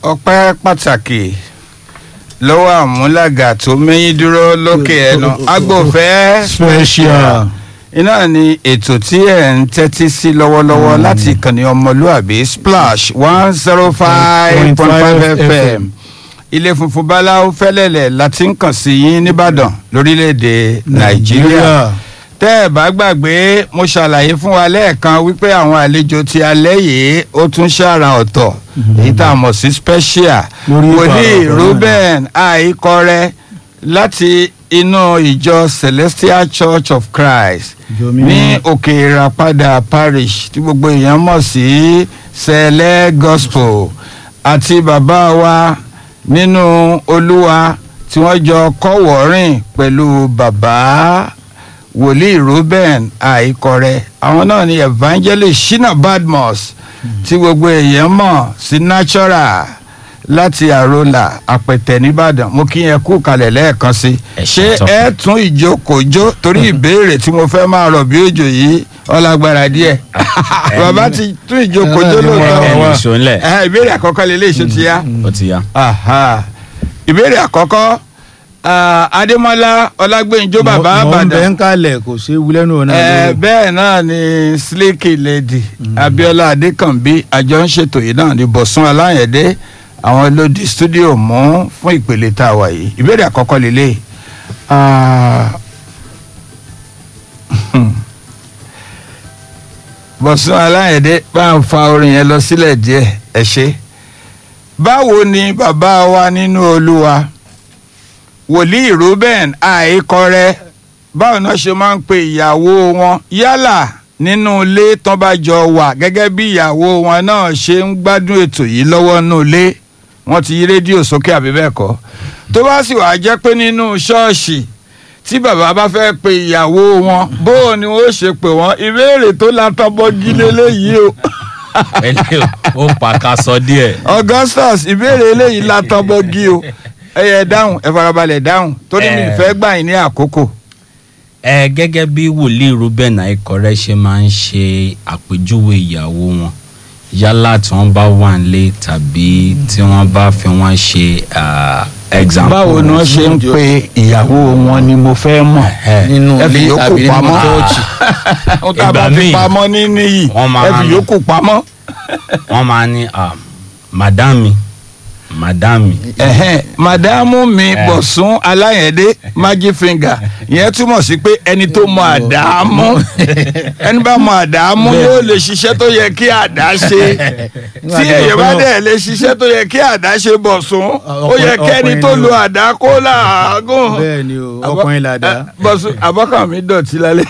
ọpẹ́ pàtàkì lọ́wọ́ àmúlàgà tó mẹ́yìn dúró lókè ẹnu agbófẹ́ special. iná ni ètò tí ẹ̀ ń tẹ́tí sí lọ́wọ́lọ́wọ́ láti ìkànnì ọmọlúàbí splash one zero five point five fm ilé funfun báláwo fẹ́lẹ́lẹ̀ láti ń kàn sí yín nìbàdàn lórílẹ̀‐èdè nàìjíríà tẹ́ ẹ̀ bá gbàgbé mo ṣàlàyé fún wa lẹ́ẹ̀kan wípé àwọn àlejò ti alẹ́ yìí ó tún ṣàrà ọ̀tọ̀ èyí tá a mọ̀ sí special Lórí wòlíì ìpàrọ̀ ruben àìkọrẹ láti inú ìjọ celestial church of christ Ìjọ ní mímọ́. òkè ìràpadà parish tí gbogbo èèyàn mọ̀ sí sẹ̀lẹ̀ gospel àti bàbá wa nínú olúwa tí wọ́n jọ kọ́wọ̀ọ́rìn pẹ̀lú bàbá wòlíì ruben àìkọrẹ àwọn náà ni evangelist shina badmus tí gbogbo èèyàn mọ̀ sí natural láti àrólà àpẹtẹ nìbàdàn mo kí yẹn kú kalẹ̀ lẹ́ẹ̀kan sí Ẹ ṣé ṣé tán. ẹ tún ìjókòójó torí ìbéèrè tí mo fẹ́ máa rọ̀ bí òjò yìí ọlágbára díẹ̀ bàbá ti tún ìjókòójó Ẹ ní lóòótọ́ wọ́n wá. ẹni ìṣó ńlẹ̀ Ẹ, ìbéèrè àkọ́kọ́ lélẹ́ ìṣó ti yá ó ti yá. Aha. ìbéèrè àkọ́kọ́ ah, adémọ́lá ọlágbèǹjọ́ bàbá Mọ̀- mọ̀ ń bẹ àbàdàn ń kalẹ̀ kò sí wúlẹ́nu ọ̀nà. ẹ bẹ́ẹ̀ náà ni slicky lady abiola adékànbí àjọ ń ṣètò yìí náà ní bọ̀sùn aláyẹ̀dé àwọn ló di studio mú fún ìpele tá a wà yìí ìbéèrè àkọ́kọ́ lélẹ̀ Ah, bọ̀sùn aláyẹ̀dé bá ń fa orin yẹn lọ sílẹ̀ díẹ̀ ẹ ṣe báwo ni bàbá wa nínú olúwa wòlíì ruben àìkọrẹ báwo náà ṣe máa ń pe ìyàwó wọn yálà nínú ilé tán bá jọ wà gẹ́gẹ́ bí ìyàwó wọn náà ṣe ń gbádùn ètò yìí lọ́wọ́ nínú ilé wọ́n ti yí rédíò sókè àbí bẹ́ẹ̀ kọ́ tó bá sì wàá jẹ́ pé nínú ṣọ́ọ̀ṣì tí bàbá bá fẹ́ pe ìyàwó wọn bóò ni wọ́n ṣe pè wọ́n ìbéèrè tó látọ́bọ́gí lélẹ́yìí o ẹni ó pàkàsọ díẹ̀. augustus ìbéèrè eléyìí látọ́bọ́gí o ẹ yẹ dáhùn ẹ farabalẹ̀ dáhùn torí mi Eh. fẹ́ gbà yín ní àkókò. ẹ gẹ́gẹ́ bí wòlíì ruben àìkọ́rẹ́ ṣe máa ń ṣe àpèjúwe ìyàwó wọn yálà tí wọ́n bá wà nílé tàbí tí wọ́n bá fi wọ́n ṣe ah, example. báwo ni wọ́n ṣe ń pe ìyàwó wọn ni mo fẹ́ mọ̀ Eh, nínú ẹ fi ilé yòókù tàbí nínú pamọ́ chọ́ọ̀chì. ó tá a bá Ìgbà fi míì, pamọ́ ní níyì wọ́n máa ẹ fi ń- yòókù pamọ́. wọ́n máa ní ah, madami madami. Ẹ̀hẹ́n, màdámù mi Eh. bọ̀sùn aláyẹ̀dé magic finger ìyẹn túmọ̀ sí pé ẹni tó mọ àdámú ẹni bá mọ àdámú yóò lè ṣiṣẹ́ tó yẹ kí àdá ṣe tí èèyàn bá dẹ̀ lè ṣiṣẹ́ tó yẹ kí àdá ṣe bọ̀sùn ó yẹ kẹ́ni tó lo àdá kó làágùn. bẹ́ẹ̀ ni o Àbọ̀- ọkùnrin làdá. ẹ, bọ́sù abọ́kàn mi dọ̀tí lálẹ́.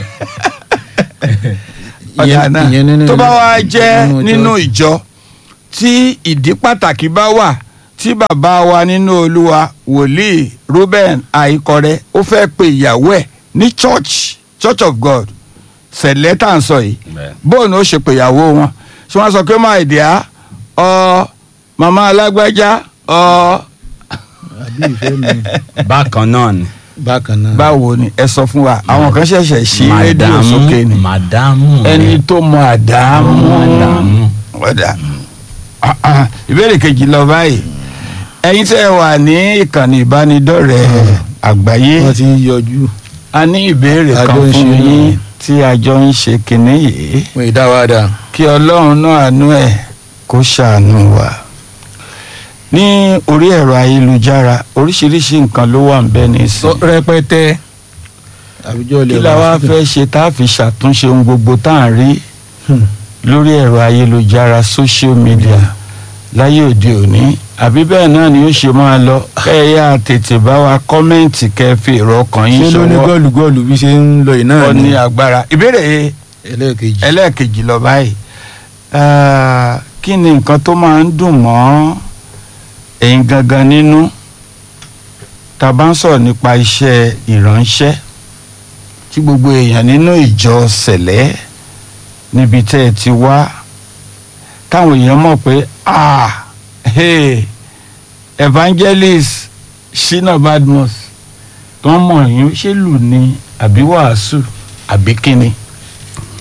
ọ̀dà Ìyẹn- náà ìyẹn nínú- tó bá wá jẹ́ nínú nínú church. ìjọ tí ìdí pàtàkì bá wà tí bàbá wa nínú olúwa wòlíì ruben àìkọrẹ ó fẹ́ pe ìyàwó ẹ̀ ní church church of god sẹ̀lẹ̀ tá à ń sọ yìí Bẹ́ẹ̀. bóun ó ṣe pe ìyàwó wọn ṣé wọ́n sọ pé máa dì á ọ màmá alágbájá ọ àbí ìfẹ́ mi bákan náà ni. bákan náà. báwo ni ẹ sọ fún wa àwọn kan ṣẹ̀ṣẹ̀ ṣí rédíò sókè ni madamu. ẹni tó mọ àdámú madamu. ọ̀dà Ah, ah. ìbéèrè kejì lọ báyìí ẹ̀yin tẹ́ ẹ wà ní ìkànnì ìbánidọ́rẹ̀ẹ́ àgbáyé wọ́n ti ń yọjú. a ní ìbéèrè A kan jọ ń fún ṣe yín náà. tí a jọ ń ṣe kinní yìí wọ́n ì dá wa dà. kí ọlọ́run náà àánú ẹ̀ kó ṣàánú wa ní orí ẹ̀rọ ayélujára oríṣiríṣi nǹkan ló wà ń bẹ nísìnyí rẹpẹtẹ. àbíjọ ilé kí la wá fẹ́ ṣe tá a fi ṣàtúnṣe ohun gbogbo tá à ń rí lórí ẹ̀rọ ayélujára social media láyé òde òní àbí bẹ́ẹ̀ náà ni ó ṣe máa lọ kẹ́ ẹ yá tètè bá wa kọ́mẹ́ǹtì kẹ́ ẹ fi èrò ọkàn ṣé yín ló ní ṣọwọ́ gọ́ọ̀lù gọ́ọ̀lù bí ṣe ń lọ yìí náà ọ ní agbára ìbéèrè ẹlẹ́ẹ̀kejì. ẹlẹ́ẹ̀kejì lọ báyìí Ah, kí ni nǹkan tó máa ń dùn mọ́ ẹ̀yin gangan nínú tá a bá ń sọ̀rọ̀ nípa iṣẹ́ ìránṣẹ́ tí gbogbo èèyàn nínú ìjọ sẹ̀lẹ́ níbi tẹ́ ẹ ti wá káwọn èèyàn mọ̀ pé ah hey, evangelist shina badmus tó ń mọ̀ yín ṣé lù ní àbí wàásù àbí kíni.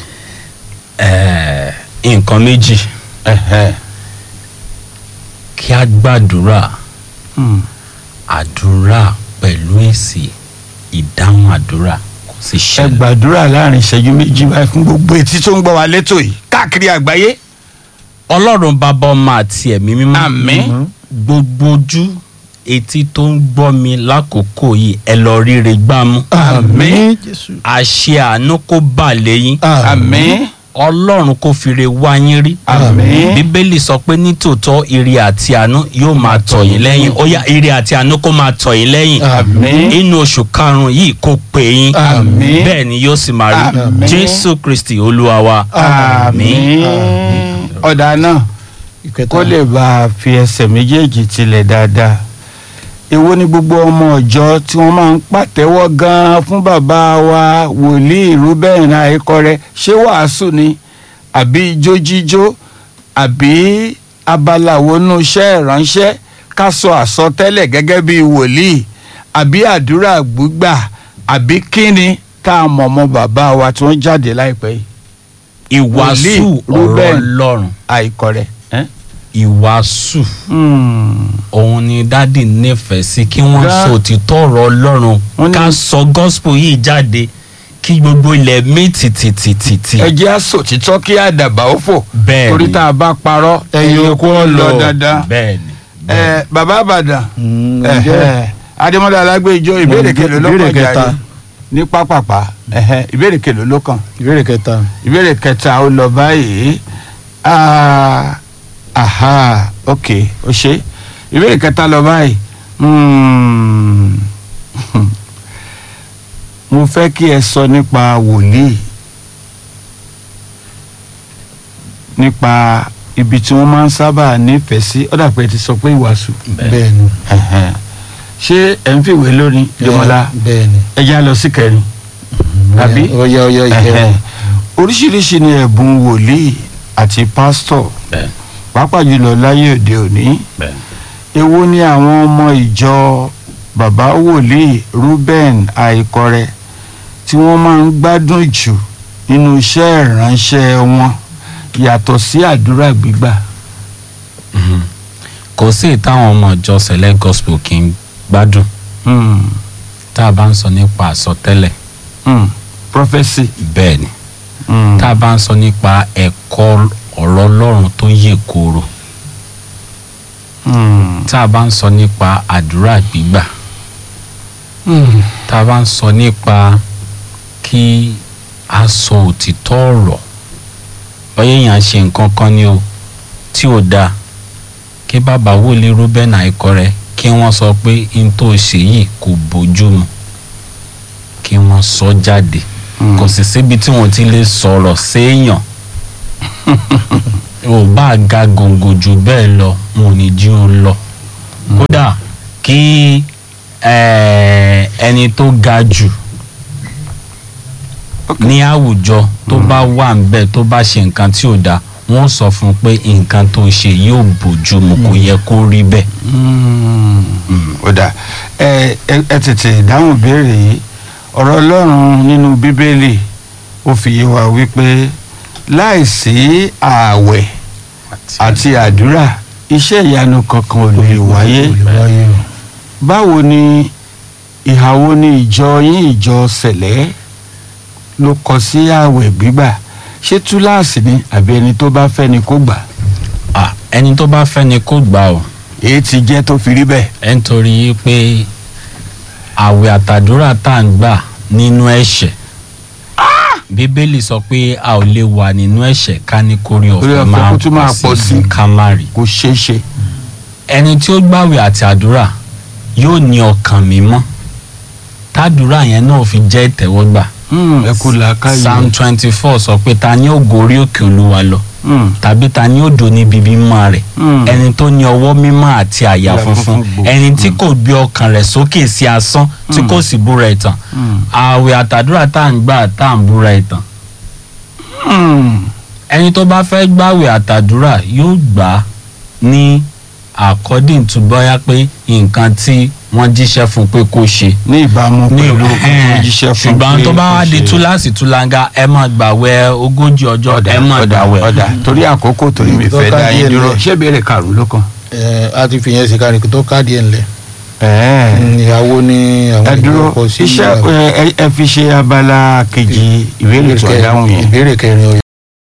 Eh, nǹkan méjì Ẹ̀hẹ́. kí á gbàdúrà Hmm. àdúrà pẹ̀lú èsì ìdáhùn àdúrà kò sì ẹ ṣẹlẹ̀. gbàdúrà láàrin ìṣẹ́jú méjì báyìí fún gbogbo etí tó ń gbọ́ wa létò yìí káàkiri àgbáyé. ọlọ́run bàbá ọmọ àti ẹ̀mí mímọ́ àmín. gbogbo ojú etí tó ń gbọ́ mi lákòókò yìí ẹ lọ ríre gbámú àmín. jésù àṣẹ àánú kó bà lẹ́yìn àmín. ọlọ́run kó fire wá yín rí àmín. bíbélì sọ pé nítòótọ́ ire àti àánú yóò máa tọ̀ yín lẹ́yìn ó yá ire àti àánú kó máa tọ̀ yín lẹ́yìn àmín. inú oṣù karùn-ún yìí kó pè yín Àmín. bẹ́ẹ̀ ni yóò sì máa rí Àmín. jésù kristi olúwa wa àmín. ọ̀dà náà ìkẹta kó lè bá a fi ẹsẹ̀ méjèèjì tilẹ̀ dáadáa èwo ni gbogbo ọmọ ọ̀jọ́ tí wọ́n máa ń pàtẹ́wọ́ gan-an fún bàbá wa wòlíì Reuben Àìkọrẹ ṣé wàásù ni àbí ijó jíjó àbí abala wo nú iṣẹ́ ìránṣẹ́ ká sọ àsọtẹ́lẹ̀ gẹ́gẹ́ bí wòlíì àbí àdúrà gbígbà àbí kíni tá a mọ̀ mọ́ bàbá wa tí wọ́n jáde láìpẹ́ yìí ìwàásù Wòlíì ọ̀rọ̀ Reuben. ọlọ́run Àìkọrẹ. Eh? ìwàásù Hmm. òun ni dádì nífẹ̀ẹ́ sí kí wọ́n Gá- sọ òtítọ́ ọ̀rọ̀ ọlọ́run Wọ́n ní- ká sọ gospel yìí jáde kí gbogbo ilẹ̀ mí tìtìtìtìtì. ẹ jẹ́ àsòtítọ́ kí àdàbà ó fò Bẹ́ẹ̀ni. torí tá a bá parọ́ ẹyin okó ń lọ dandan. bẹ́ẹ̀ni. ẹ bàbá àbàdàn Mm, ẹhẹ, ǹjẹ́ adémọlá alágbèjọ ìbéèrè Mm, kèlò ló ìbéèrè kàn kẹta. jáde ní pápápá ẹhẹ, ìbéèrè kèlò ló kàn ìbéèrè kẹta ìbéèrè kẹta ó lọ báyìí Ah, aha ok ó ṣe ìbéèrè kẹta lọ báyìí Hmm. mo fẹ́ kí ẹ sọ nípa wòlíì nípa ibi tí wọ́n máa ń sábà nífẹ̀ẹ́ sí ó dà pé ẹ ti sọ pé ìwàásù bẹ́ẹ̀ ni Ẹ̀hẹ̀n. ṣé ẹ̀ ń fìwé lórí Dẹ́mọ́lá bẹ́ẹ̀ ni ẹ já lọ sí kẹrin Àbí? ọyá ọyá Ẹ̀hẹ̀n. ìkẹrin oríṣiríṣi ni ẹ̀bùn wòlíì àti pásítọ̀ bẹ́ẹ̀ pàápàá jùlọ láyé òde òní bẹ́ẹ̀. èwo ni àwọn ọmọ ìjọ bàbá wòlíì Reuben Àìkọrẹ tí wọ́n máa ń gbádùn jù nínú iṣẹ́ ìránṣẹ́ wọn yàtọ̀ sí àdúrà gbígbà. Mhm. kò sí ìtàwọn ọmọ ìjọ select gospel kì í gbádùn Hmm. tá a bá ń sọ nípa àsọtẹ́lẹ̀ Hmm. prophecy. bẹ́ẹ̀ ni Hmm. tá a bá ń sọ nípa ẹ̀kọ́ ọ̀rọ̀ ọlọ́run tó yè kooro Hmm. tá a bá ń sọ nípa àdúrà gbígbà Hmm. tá a bá ń sọ nípa kí a sọ òtítọ́ ọ̀rọ̀ bóyá èèyàn ṣe nǹkan kan ni o tí ò dáa kí bàbá wòlíì Reuben Àìkọrẹ kí wọ́n sọ pé n tó ṣe yìí kò bójú mu kí wọ́n sọ jáde Hmm. kò sì síbi tí wọ́n ti lè sọ̀rọ̀ séèyàn ò bá ga gòǹgò jù bẹ́ẹ̀ lọ wọn ò ní jí ó lọ kódà kí eh, ẹni tó ga jù Ok. ní àwùjọ tó bá wà ń bẹ̀ tó bá ṣe nǹkan tí ò dáa wọ́n sọ fún un pé nǹkan tó ṣe yóò bójú mu kò yẹ kó rí bẹ́ẹ̀. Mm, ó dà ẹ ẹ ẹ tètè dáhùn béèrè yìí ọ̀rọ̀ ọlọ́run nínú bíbélì ó fi yé wa wípé láìsí ààwẹ̀ àti àdúrà iṣẹ́ ìyanu kankan ò lè wáyé wáyé o báwo ni ìhàwó ni ìjọ yín ìjọ sẹ̀lẹ́ ló kọ sí ààwẹ̀ gbígbà ṣé túláàsì ni àbí ẹni tó bá fẹ́ ni kó gbà Ah, ẹni tó bá fẹ́ ni kó gbà ọ́ èyí ti jẹ́ tó fi rí bẹ́ẹ̀. ẹ̀ ń torí pé àwẹ̀ àtàdúrà tá à ń gbà nínú ẹ̀ṣẹ̀ bíbélì sọ pé a ò lè wà nínú ẹ̀ṣẹ̀ ká ní kórè Oore ọ̀fẹ́ ọ̀fẹ́ máa kó tún máa pọ̀ sí. ká má rí kò ṣeé ṣe. ẹni tí ó gbàwẹ̀ àti àdúrà yóò ní ọkàn mímọ́ tàdúrà yẹn náà fi jẹ́ ìtẹ́wọ́gbà Hmm, ẹ kú làákàyè. psalm twenty four sọ pé ta ni ó gorí òkè olúwa lọ Hmm, tàbí ta ni ó dò níbi mímọ́ rẹ̀ hmm. ẹni tó ní ọwọ́ mímọ́ àti àyà Àyà funfun funfun gbò. ẹni tí kò gbé ọkàn rẹ̀ sókè sí asán tí Mm. kò sì búra ẹ̀tàn Hmm. ààwẹ̀ àtàdúrà tá à ń gbà tá à ń búra ẹ̀tàn Hmm. ẹni tó bá fẹ́ gbàwẹ̀ àtàdúrà yóò gbà á ní according to bóyá pé nǹkan tí wọ́n jíṣẹ́ fún pé kó ṣe ní ìbámu ní pẹ̀lú ẹ̀hẹ́n, jíṣẹ́ fún ṣùgbọ́n pé tó bá wá kò di ṣe- túláàsì túláńgá ẹ máa gbàwẹ̀ ogójì ọjọ́ ọ̀dà ẹ máa ọ̀dà gbàwẹ̀ ọ̀dà torí àkókò torí mi Tó fẹ́ ká dá yín díẹ̀ dúró lẹ̀. ṣé ìbéèrè karùn-ún ló kàn ẹ a ti fi yẹn sí kárí tó káàdì ẹ̀ ńlẹ̀ ẹ̀ẹ́. ìyàwó ní àwọn ẹ dúró ìgbọ́kọ̀ sí iṣẹ́ ìyàwó. ẹ ẹ- ẹ fi ṣe abala kejì ìbéèrè tó dáhùn yẹn. ìbéèrè kẹrin